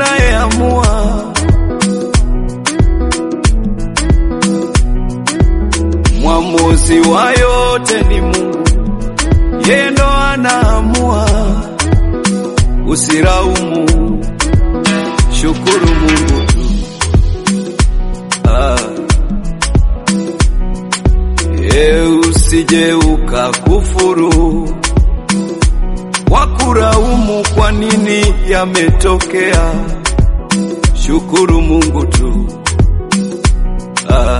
anayeamua. Mwamuzi wa yote ni Mungu, yeye ndo anaamua. Usiraumu, shukuru Mungu tu. Ah. E, usije ukakufuru wakuraumu kwa nini yametokea. Shukuru Mungu tu. Ah.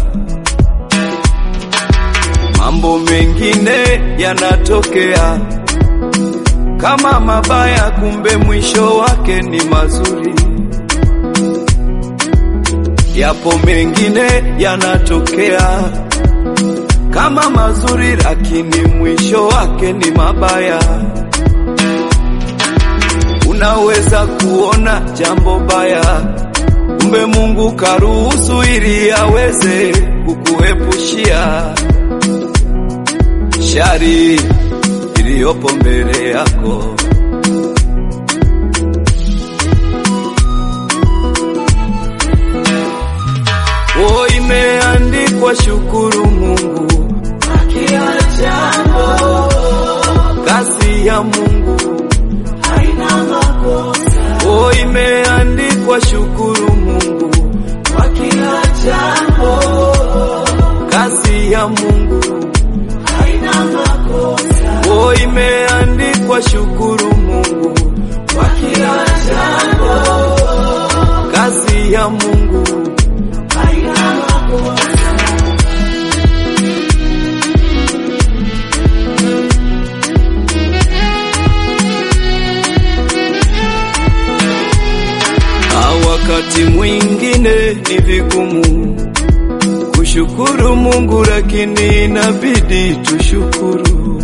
Mambo mengine yanatokea kama mabaya, kumbe mwisho wake ni mazuri. Yapo mengine yanatokea kama mazuri, lakini mwisho wake ni mabaya. Unaweza kuona jambo baya, kumbe Mungu karuhusu ili aweze kukuepushia shari iliyopo mbele yako. O, imeandikwa shukuru Mungu kwa kila jambo, kazi ya Mungu. haina makosa. O, imeandikwa shukuru Mungu Kwa kila jambo, kazi ya Mungu. haina makosa. O, imeandikwa shukuru Mungu Kwa kila jambo, kazi ya Mungu. haina makosa. Na wakati mwingine ni vigumu kushukuru Mungu, lakini inabidi tushukuru.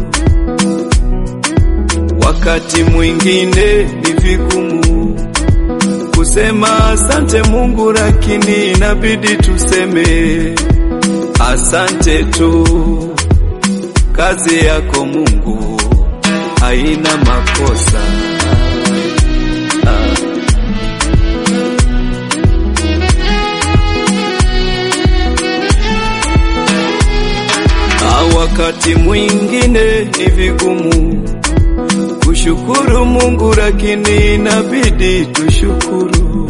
Wakati mwingine ni vigumu kusema asante Mungu, lakini inabidi tuseme asante tu. Kazi yako Mungu haina makosa. Ah. Na wakati mwingine ni vigumu kushukuru Mungu, lakini inabidi tushukuru.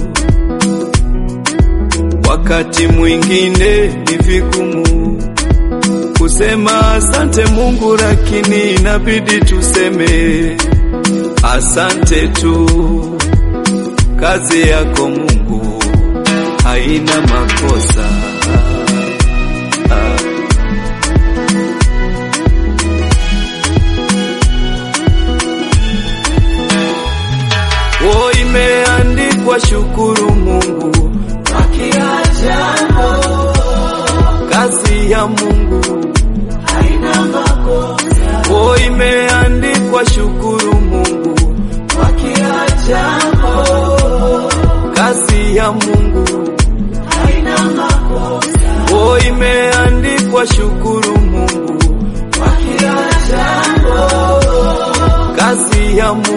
Wakati mwingine ni vigumu kusema asante Mungu, lakini inabidi tuseme asante tu. Kazi yako Mungu haina makosa. Ah. O, imeandikwa shukuru Mungu, Kwa kila jambo, kazi ya Mungu. haina makosa. O, imeandikwa shukuru Mungu, Kwa kila jambo, kazi ya Mungu. haina makosa. O, imeandikwa shukuru Mungu, Kwa kila jambo, kazi ya Mungu.